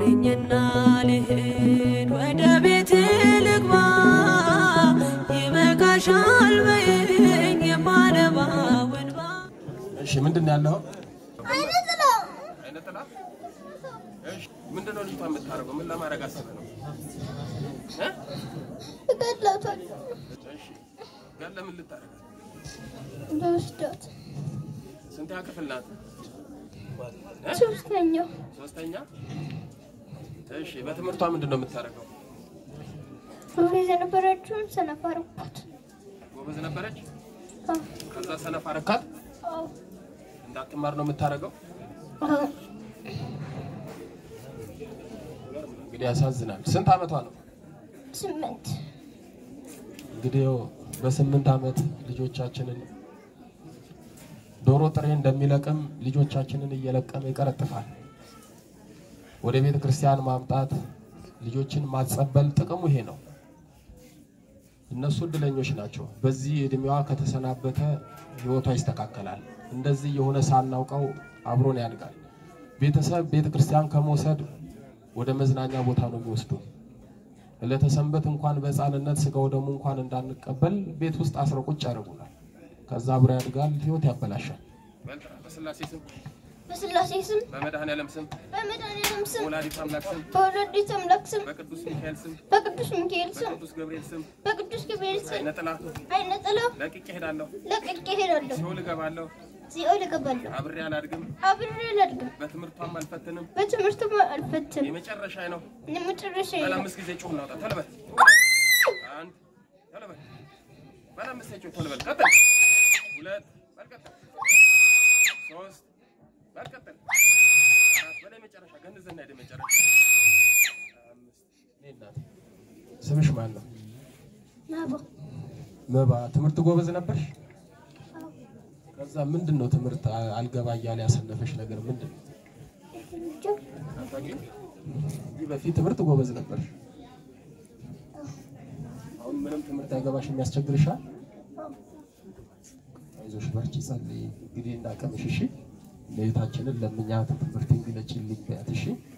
ማረኝና ልሂድ ወደ ቤት ልግባ ይበቃሻል በይኝ የማነባው እንባ እሺ ምንድን ነው ያለው? አይነ ጥላ አይነ ጥላ? እሺ ምንድን ነው ልጅቷ የምታደርገው? ምን ለማድረግ አስበህ ነው? እ? እገድላታለሁ እሺ ገለ ምን ልታደርጋት? ልወስዳት ስንተኛ ክፍል ናት? ሶስተኛው ሶስተኛ። እሺ በትምህርቷ ምንድን ነው የምታደርገው? ጎበዝ የነበረችውን ሰነፍ አደረኳት። ጎበዝ ነበረች። አዎ፣ ከዛ ሰነፍ አረካት። አዎ፣ እንዳትማር ነው የምታደርገው። አዎ። እንግዲህ ያሳዝናል። ስንት ዓመቷ ነው? ስምንት እንግዲህ ያው በስምንት ዓመት ልጆቻችንን ዶሮ ጥሬ እንደሚለቅም ልጆቻችንን እየለቀመ ይቀረጥፋል። ወደ ቤተ ክርስቲያን ማምጣት ልጆችን ማጸበል ጥቅሙ ይሄ ነው። እነሱ እድለኞች ናቸው። በዚህ እድሜዋ ከተሰናበተ ህይወቷ ይስተካከላል። እንደዚህ የሆነ ሳናውቀው አብሮን ያድጋል። ቤተሰብ ቤተ ክርስቲያን ከመውሰድ ወደ መዝናኛ ቦታ ነው የሚወስዱ። ዕለተ ሰንበት እንኳን በህፃንነት ስጋው ደሙ እንኳን እንዳንቀበል ቤት ውስጥ አስረው ቁጭ ያደርጉናል። ከዛ አብሮ ያድጋል፣ ህይወት ያበላሻል። በስላሴ ስም፣ በስላሴ ስም በመድኃኔዓለም ስም፣ በመድኃኒዓለም ስም በወላዲተ አምላክ ስም፣ በወላዲተ አምላክ ስም በቅዱስ ሚካኤል ስም፣ በቅዱስ ሚካኤል ስም በቅዱስ ገብርኤል ስም በቅዱስ ገብርኤል ስም አይነ ጥላ አይነ ጥላ ለቅቄ እሄዳለሁ፣ ለቅቄ እሄዳለሁ። ሲኦል እገባለሁ፣ ሲኦል እገባለሁ። አብሬ አላድግም፣ አብሬ አላድግም። በትምህርቷም አልፈትንም። በትምህርትም አልፈትንም። የመጨረሻ ነው። የመጨረሻ ባለ ነው። አምስት ጊዜ ጩህ እናውጣ። ቶሎ በል አንድ፣ ቶሎ በል ባለ አምስት ጊዜ ጩህ። ቶሎ በል ቀጥል። ሁለት በል ቀጥል። ሶስት በል ቀጥል። አራት በላይ መጨረሻ ገንዘና ሄደ መጨረሻ አምስት። እኔ እናቴ ስምሽ ማን ነው? ናባ መባ። ትምህርት ጎበዝ ነበርሽ? ከዛ ምንድን ነው ትምህርት አ- አልገባ እያለ ያሰነፈሽ ነገር ምንድን ነው? አታውቂም? ከዚህ በፊት ትምህርት ጎበዝ ነበርሽ። አሁን ምንም ትምህርት አይገባሽ የሚያስቸግርሻል? አይዞሽ በርቺ፣ ጸልይ። እንግዲህ እንዳቀምሽ እሺ። እመቤታችንን ለምኛት ትምህርት እንግለጭልኝ በያት እሺ።